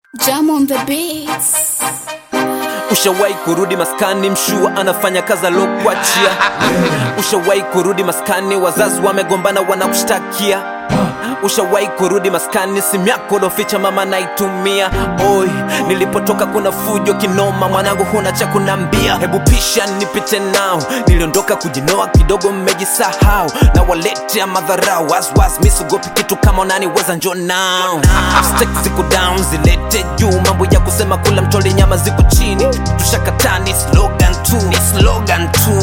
Jam on the beats. Ushawahi kurudi maskani, mshua anafanya kazi alokuachia. Ushawahi kurudi maskani, wazazi wamegombana, wanakushtakia. Ushawahi kurudi maskani, simu yako loficha mama naitumia. Oi, nilipotoka kuna fujo kinoma, mwanangu huna cha kunambia. Hebu pisha nipite nao, niliondoka kujinoa kidogo, mmejisahau na waletea madharau. Waswas misugopi kitu kama unaniweza, njo nao Stakes ziko down, zilete juu, mambo ya kusema kula mtoli nyama ziko chini. Tushakataa ni slogan tu, ni slogan tu.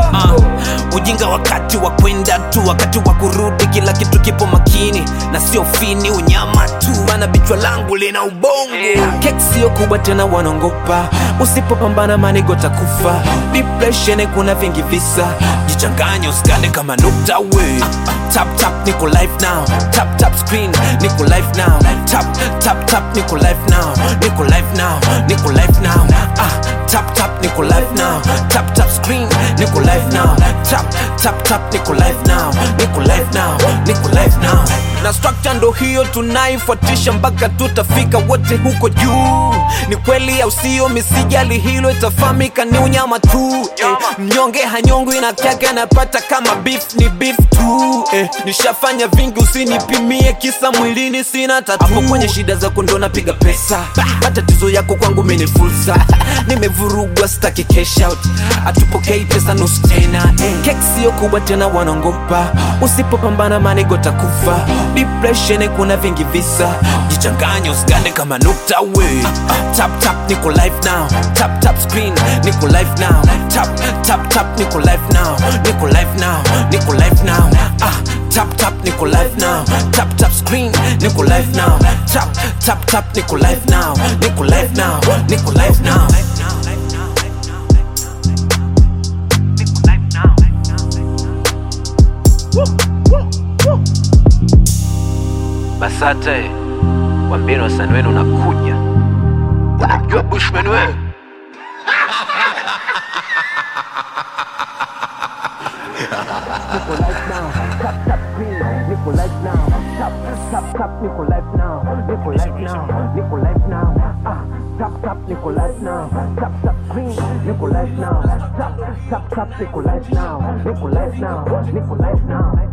Uh, ujinga wakati wa kwenda tu, wakati wa kurudi kila kitu kipo makini na sio fini, unyama tu, maana bichwa langu lina ubongo. Kek sio kubwa tena, wanaongopa usipopambana, manigo takufa. Depression kuna vingi visa, jichanganye usikane kama nukta we. Tap tap niko live now, tap tap screen niko live now, tap tap tap niko live now, niko live now, niko live now. Ah, tap tap niko live now, tap tap screen niko live now, tap tap tap niko live now, niko live now, niko live now. Na structure ndo hiyo tunaifuatisha mpaka tutafika wote huko juu. Ni kweli au sio? Misijali hilo, itafahamika ni unyama tu eh. Mnyonge hanyongwi na kyake anapata kama beef ni beef tu eh. Nishafanya vingi, usinipimie kisa mwilini sina tatu. Hapo kwenye shida zako ndo napiga pesa, matatizo yako kwangu mimi ni fursa. Nimevurugwa staki cash out, atupokei pesa nusu tena eh. Kek sio kubwa tena, wanaongopa usipopambana manigo takufa. Depression kuna vingi visa, jichanganye usigane kama nukta we. Tap tap niko live now, tap tap screen niko live now, tap tap tap niko live now, niko live now, niko live now. Ah, tap tap niko live now, tap tap screen niko live now, tap tap tap niko live now, niko live now, niko live now. Basate, wambeni wasanii wenu unakuja. Unamjua Bushman wewe? Nico Life now, Nico Life now, Nico Life now, Nico Life now.